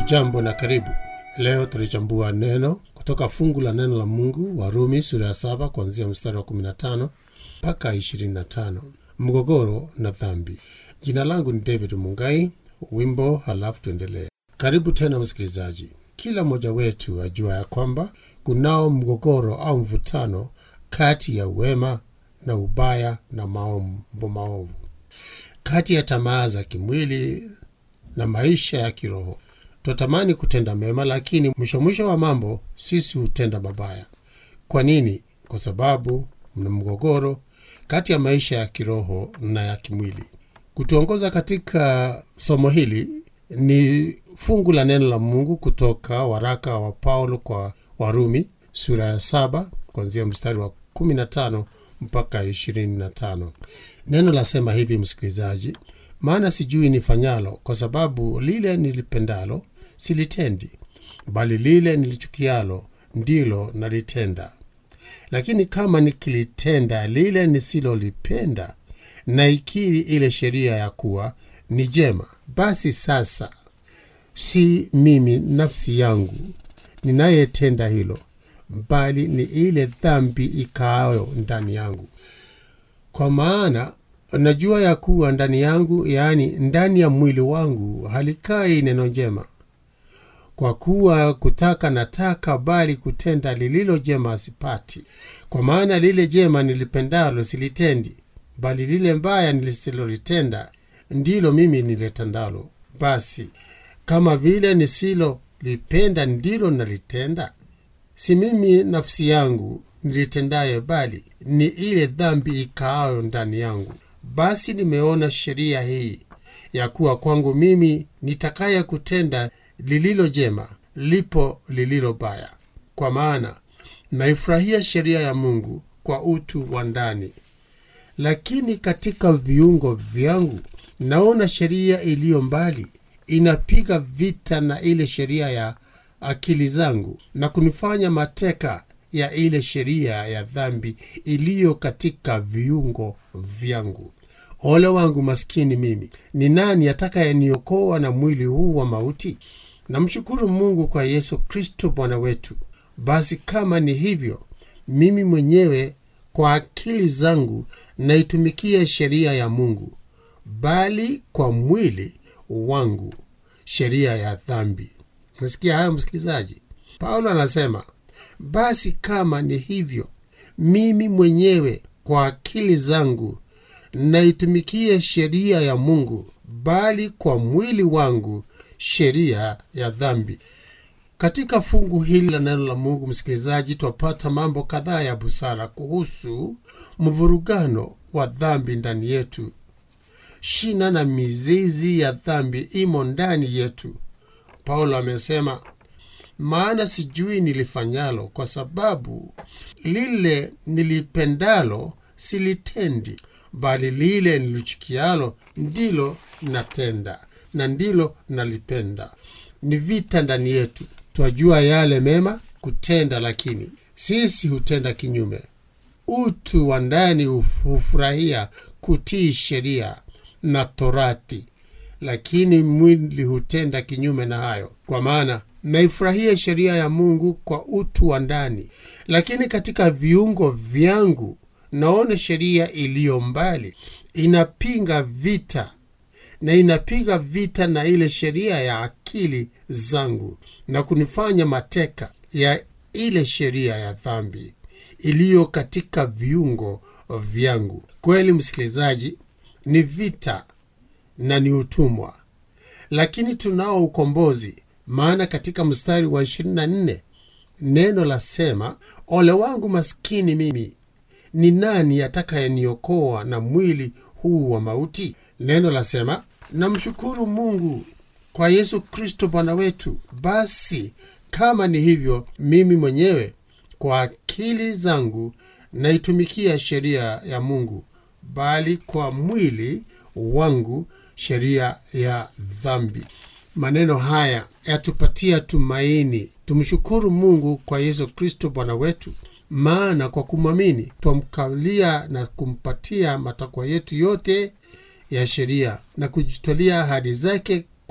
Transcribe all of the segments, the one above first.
Hujambo na karibu. Leo tulichambua neno kutoka fungu la neno la Mungu Warumi sura ya saba kuanzia mstari wa 15 mpaka 25, mgogoro na dhambi. Jina langu ni David Mungai. Wimbo halafu tuendelee. Karibu tena msikilizaji. Kila mmoja wetu ajua ya kwamba kunao mgogoro au mvutano kati ya wema na ubaya na mambo maovu, kati ya tamaa za kimwili na maisha ya kiroho. Twatamani kutenda mema, lakini mwisho mwisho wa mambo sisi hutenda mabaya. Kwa nini? Kwa sababu mna mgogoro kati ya maisha ya kiroho na ya kimwili. Kutuongoza katika somo hili ni fungu la neno la Mungu kutoka waraka wa Paulo kwa Warumi sura ya saba kuanzia mstari wa 15 mpaka 25. Neno lasema hivi, msikilizaji: maana sijui nifanyalo, kwa sababu lile nilipendalo silitendi, bali lile nilichukialo ndilo nalitenda. Lakini kama nikilitenda lile nisilolipenda, naikiri ile sheria ya kuwa ni jema. Basi sasa si mimi nafsi yangu ninayetenda hilo, bali ni ile dhambi ikaayo ndani yangu. Kwa maana najua ya kuwa ndani yangu, yaani ndani ya mwili wangu, halikai neno jema. Kwa kuwa kutaka nataka, bali kutenda lililo jema sipati. Kwa maana lile jema nilipendalo silitendi, bali lile mbaya nisilolitenda ndilo mimi nilitendalo. Basi kama vile nisilolipenda ndilo nalitenda, si mimi nafsi yangu nilitendaye, bali ni ile dhambi ikaayo ndani yangu. Basi nimeona sheria hii ya kuwa kwangu mimi nitakaye kutenda lililo jema, lipo lililo baya. Kwa maana naifurahia sheria ya Mungu kwa utu wa ndani, lakini katika viungo vyangu naona sheria iliyo mbali inapiga vita na ile sheria ya akili zangu na kunifanya mateka ya ile sheria ya dhambi iliyo katika viungo vyangu. Ole wangu maskini mimi! Ni nani atakayeniokoa na mwili huu wa mauti? Namshukuru Mungu kwa Yesu Kristo Bwana wetu. Basi kama ni hivyo, mimi mwenyewe kwa akili zangu naitumikia sheria ya Mungu, bali kwa mwili wangu sheria ya dhambi. Umesikia hayo msikilizaji? Paulo anasema basi kama ni hivyo, mimi mwenyewe kwa akili zangu naitumikia sheria ya Mungu, bali kwa mwili wangu sheria ya dhambi. Katika fungu hili la neno la Mungu, msikilizaji, twapata mambo kadhaa ya busara kuhusu mvurugano wa dhambi ndani yetu. Shina na mizizi ya dhambi imo ndani yetu. Paulo amesema maana sijui nilifanyalo, kwa sababu lile nilipendalo silitendi, bali lile nilichukialo ndilo natenda, na ndilo nalipenda. Ni vita ndani yetu. Twajua yale mema kutenda, lakini sisi hutenda kinyume. Utu wa ndani hufurahia kutii sheria na Torati, lakini mwili hutenda kinyume na hayo. Kwa maana naifurahia sheria ya Mungu kwa utu wa ndani, lakini katika viungo vyangu naona sheria iliyo mbali inapinga vita na inapiga vita na ile sheria ya akili zangu na kunifanya mateka ya ile sheria ya dhambi iliyo katika viungo vyangu. Kweli msikilizaji, ni vita na ni utumwa, lakini tunao ukombozi. Maana katika mstari wa 24 neno lasema, ole wangu maskini mimi, ni nani atakayeniokoa na mwili huu wa mauti? Neno lasema, namshukuru Mungu kwa Yesu Kristo Bwana wetu. Basi kama ni hivyo, mimi mwenyewe kwa akili zangu naitumikia sheria ya Mungu, bali kwa mwili wangu sheria ya dhambi. Maneno haya yatupatia tumaini. Tumshukuru Mungu kwa Yesu Kristo Bwana wetu, maana kwa kumwamini twamkalia na kumpatia matakwa yetu yote ya sheria na kujitwalia ahadi zake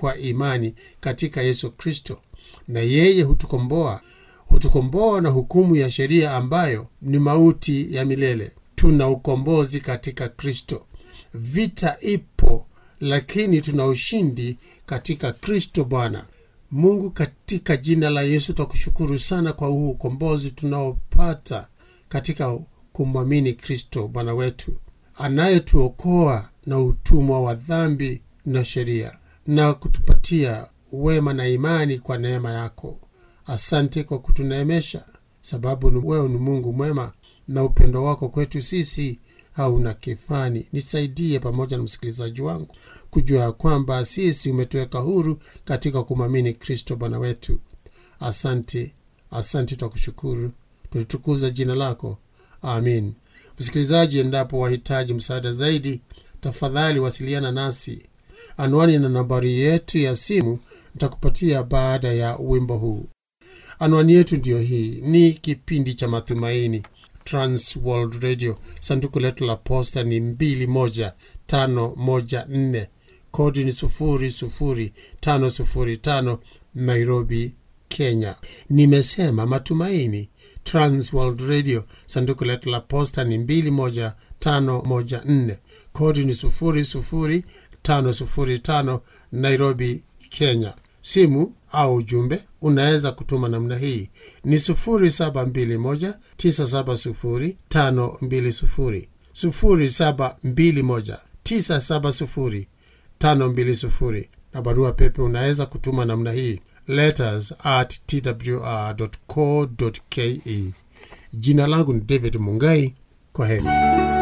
kwa imani katika Yesu Kristo, na yeye hutukomboa hutukomboa na hukumu ya sheria ambayo ni mauti ya milele. Tuna ukombozi katika Kristo. Vita ipo, lakini tuna ushindi katika Kristo Bwana. Mungu, katika jina la Yesu twakushukuru sana kwa huu ukombozi tunaopata katika kumwamini Kristo Bwana wetu anayetuokoa na utumwa wa dhambi na sheria na kutupatia wema na imani kwa neema yako. Asante kwa kutuneemesha, sababu ni wewe ni Mungu mwema na upendo wako kwetu sisi hauna kifani. Nisaidie pamoja na msikilizaji wangu kujua ya kwamba sisi umetuweka huru katika kumwamini Kristo Bwana wetu. Asante, asante, twakushukuru, tulitukuza jina lako. Amin. Msikilizaji, endapo wahitaji msaada zaidi, tafadhali wasiliana nasi. Anwani na nambari yetu ya simu nitakupatia baada ya wimbo huu. Anwani yetu ndiyo hii. Ni kipindi cha Matumaini, Trans World Radio. Sanduku letu la posta ni 21514 kodi ni 00505 Nairobi, Kenya. Nimesema Matumaini, Trans World Radio. Sanduku letu la posta ni 21514 kodi ni 00505 Nairobi, Kenya. Simu au ujumbe unaweza kutuma namna hii ni 0721970520 0721970520 na barua pepe unaweza kutuma namna hii letters at twr.co.ke. Jina langu ni David Mungai. Kwa heri.